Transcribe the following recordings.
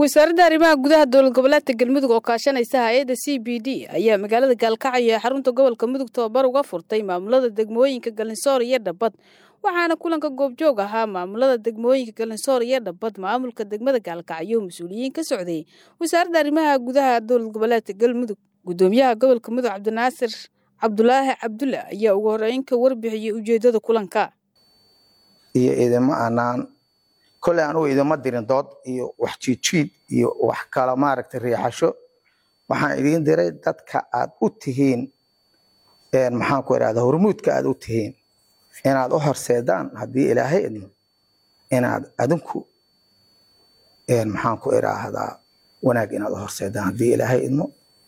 wasaaradda arrimaha gudaha dowlad goboleedka galmudug oo kaashanaysa hay-adda c b d ayaa magaalada gaalkacyo ee xarunta gobolka mudug tobabar uga furtay maamulada degmooyinka galinsoor iyo dhabad waxaana kulanka goobjoog ahaa maamulada degmooyinka galinsoor iyo dhabad maamulka degmada gaalkacyo mas-uuliyiin ka socday wasaaradda arrimaha gudaha dowlad goboleedka galmudug gudoomiyaha gobolka mudug cabdinaasir cabdulaahi cabdulle ayaa ugu horeyn ka warbixiyey ujeedada kulanka iyo idimo aanaan kolley anugu idima dirin dood iyo wax jiidjiid iyo wax kala maaragtay riixasho waxaan idiin diray dadka aad u tihiin maxaan ku idhahda hormuudka aad u tihiin inaad u horseedaan haddii ilaahay idmo inaad adinku maxaan ku idhaahdaa wanaag inaad u horseedaan haddii ilaahay idmo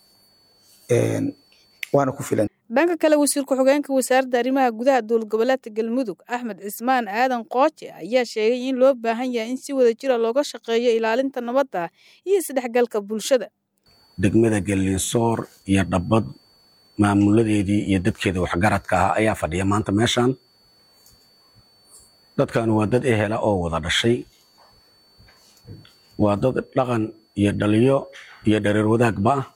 waana ku filan dhanka kale wasiir ku-xigeenka wasaaradda arrimaha gudaha dowlad goboleedka galmudug axmed cismaan aadan qooje ayaa sheegay in loo baahan yahay in si wada jira looga shaqeeyo ilaalinta nabadda iyo isdhexgalka bulshada degmada galinsoor iyo dhabbad maamuladeedii iyo dadkeeda waxgaradka ah ayaa fadhiya maanta meeshan dadkan waa dad ehela oo wada dhashay waa dad dhaqan iyo dhaliyo iyo dhareer wadaagba ah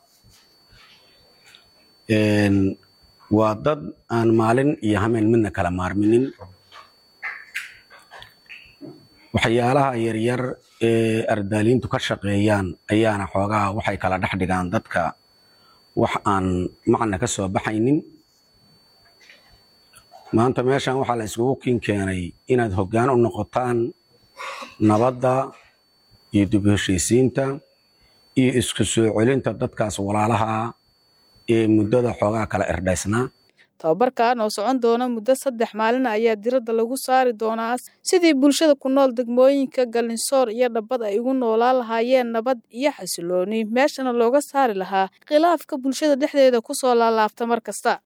waa dad aan maalin iyo hameen midna kala maarminin waxyaalaha yaryar ee ardaaliintu ka shaqeeyaan ayaana xoogaha waxay kala dhex dhigaan dadka wax aan macna ka soo baxaynin maanta meeshan waxaa la iskugu kin keenay inaad hoggaan u noqotaan nabadda iyo dib heshiisiinta iyo isku soo celinta dadkaas walaalaha ee muddada xoogaa kala erdhaysnaa tababarkan oo socon doona muddo saddex maalin ayaa diradda lagu saari doonaa sidii bulshada ku nool degmooyinka galinsoor iyo dhabad ay ugu noolaan lahaayeen nabad iyo xasilooni meeshana looga saari lahaa khilaafka bulshada dhexdeeda ku soo laalaabta mar kasta